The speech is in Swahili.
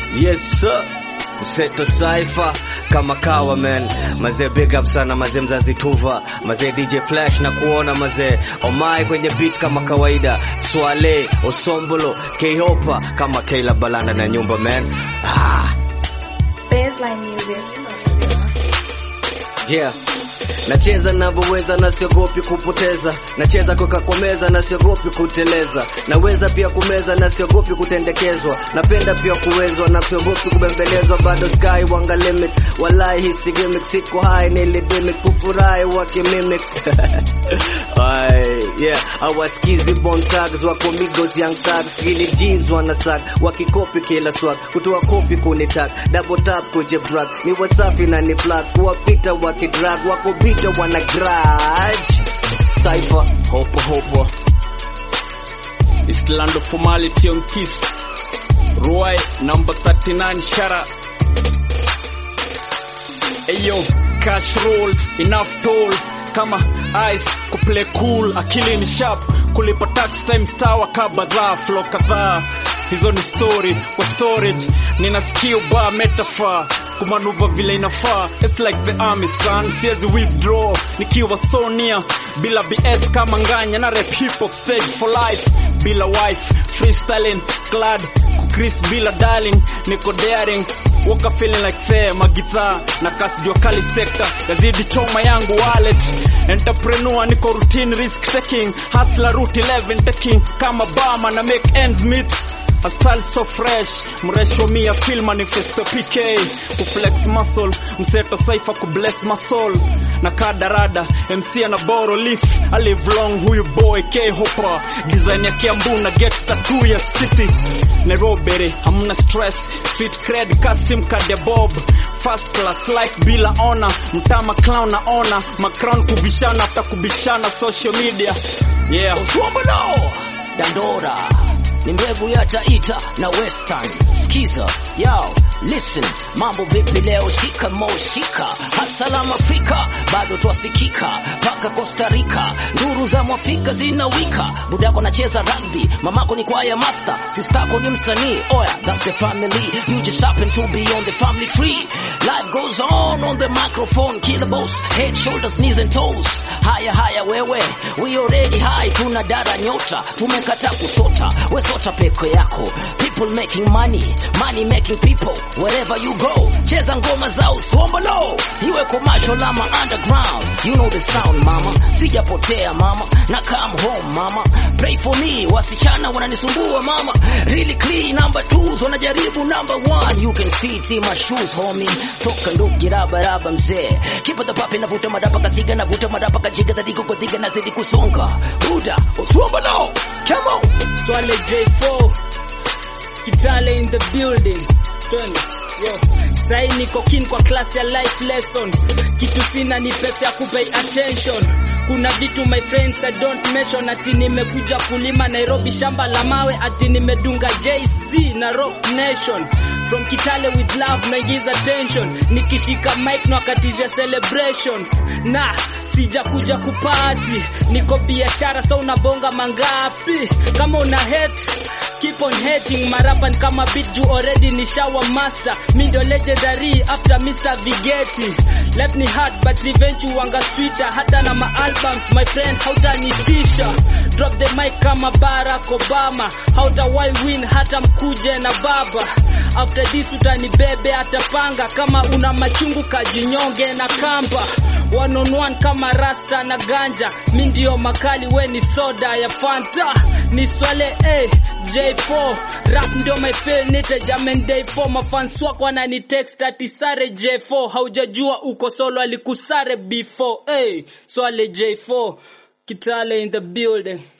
Yes sir. Mseto Cypher kama kawa man, mazee big up sana mazee mzazi Tuva, mazee DJ Flash na kuona mazee Omai kwenye beat kama kawaida, Swale Osombolo K-Hopa kama Kayla Balanda na nyumba man. Ah, Baseline music. yeah. Nacheza navyoweza na siogopi kupoteza, nacheza kuka kwa meza na siogopi kuteleza, naweza pia kumeza na siogopi kutendekezwa, napenda pia kuwezwa na siogopi kubembelezwa, bado sky wanga limit, walai hisi gimmick, siko high nilidimik, kufurahi wakimimic Ay, yeah, awasikizi bon tags wako migos young tags, hili jeans wanasak, wakikopi kila swag, kutoa kopi kunitak, double tap kuje brag, ni wasafi na ni flag, kuwapita wakidrag, wako bita wana grudge. Cypher, hopo hopo. It's land of formality on kiss. Roy number 39 Shara. Ayo, cash rolls, enough tolls. Kama ice, kuplay cool, akili ni sharp. Kulipa tax time sawa kabadhaa, flow kadhaa. Hizo ni story kwa storage. Nina skill bar metaphor. Kumanuva vile inafaa. It's like the army son. Siwezi withdraw. Nikiwa so near. Bila BS kama nganya na rap hip hop stage for life. Bila wife, freestyling, glad Chris bila darling, niko daring Waka feeling like fair, magithaa na kasi jua kali sector yazidi choma yangu wallet entrepreneur niko routine risk taking hustler route 11 taking kama bama na make ends meet A style so fresh, mresho mi ya feel manifesto PK Kuflex muscle, mseto saifa kubless my soul Na kadarada, MC ana boro leaf I live long huyu boy K-Hopa Design ya Kiambu na get tattoo ya city Nairobi, hamna stress Street cred, Kasim Kade Bob First class life bila ona Mtama clown na ona Macrown kubishana after kubishana social media Yeah Oswambolo Dandora ni mbegu ya Taita na Western. Skiza yao, listen, mambo vipi leo? Shika mo shika, asalamu Afrika, bado twasikika mpaka Costa Rica, nduru za mwafrika zinawika. Budako nacheza rugby, mamako ni kwaya master, sistako ni msanii. Oya, that's the family, you just happen to be on the family tree. Life goes on on the microphone, killer boss, head, shoulders, knees and toes. Haya haya wewe, we already high, tuna dara nyota, tumekata kusota, we sota peko yako. People making money, money making people, wherever you go. Cheza ngoma za uswombolo, iwe commercial ama underground. You know the sound mama, sijapotea mama, na come home mama. Pray for me, wasichana wananisumbua mama. Really clean number twos, wanajaribu number one. You can fit in my shoes homie, toka nduki raba raba mzee. Keep the papi navuta madapa kasiga navuta madapa kajiga dhadiko kwa dhiga nazidi kusonga. Buda, uswombolo, come on. Swale J4 Kitale in the building Twende yo Sai niko keen kwa class ya life lessons Kitu sina ni pesa ya kupay attention kuna vitu my friends I don't mention ati nimekuja kulima Nairobi shamba la mawe ati nimedunga JC na Rock Nation from Kitale with love naingiza tension nikishika mic na wakatizia celebrations na sija kuja kupati niko biashara so unabonga mangapi kama una hate keep on hating marapan kama beat you already ni shower master mi ndo legendary after Mr. Vigeti left me hard but revenge you wanga sweeter hata na ma albums my friend hautanitisha drop the mic kama Barack Obama hautawai win hata mkuje na baba after this utanibebe atapanga kama una machungu kajinyonge na kamba one on one kama rasta na ganja mi ndio makali we ni soda ya fanta ni swale eh, J4 rap ndio my fail nite jamen day 4 mafans wako wanani text ati sare J4 haujajua uko solo alikusare before eh, swale J4 Kitale in the building